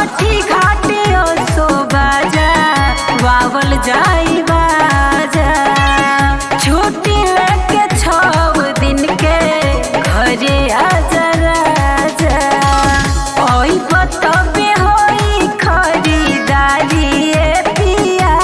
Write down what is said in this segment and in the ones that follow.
छठी घाटियो सो बाजा वावल जाई बाजा छुट्टी लेके छव दिन के घरे आजा राजा ओई बतबे होई खरीदारी ए पिया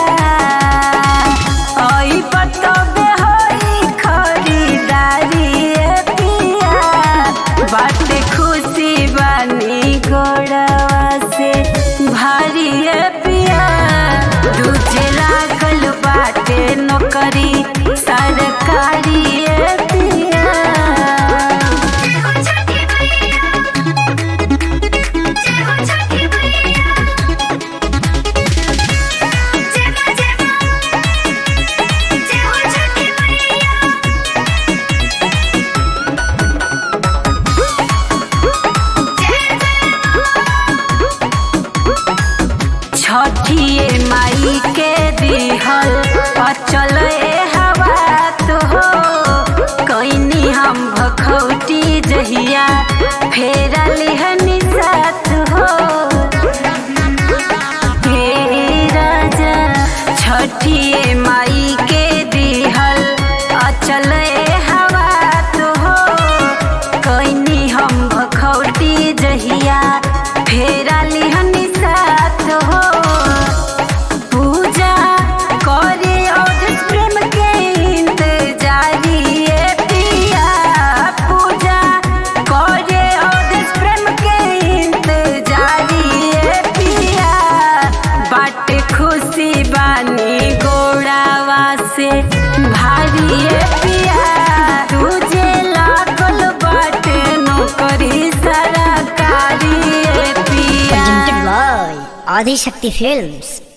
ओई बतबे होई खरीदारी ए पिया बाटे खुशी बानी गोड़वा से भारी ए पिया दूजे लागल बाटे नौकरी सरकारी ए पिया जय हो छठी मैया जय हो छठी मैया जय मां जय मां जय हो छठी मैया जय छठिए माई के दिहल अचल ए हवा तो हो कैनी हम भखौटी जहिया फेरा लिहनी साथ हो हे राजा छठिए माई के दिहल अचल ए हवा तो हो कैनी हम भखौटी जहिया फेरा लिहनी साथ हो पूजा करे और प्रेम के इंतजारी ए पिया पूजा करे और प्रेम के इंतजारी ए पिया बाटे खुशी बानी गोड़ावा से भारी ए पिया तुझे लागल बाटे नौकरी सरकारी ए पिया presented by Adi Shakti Films.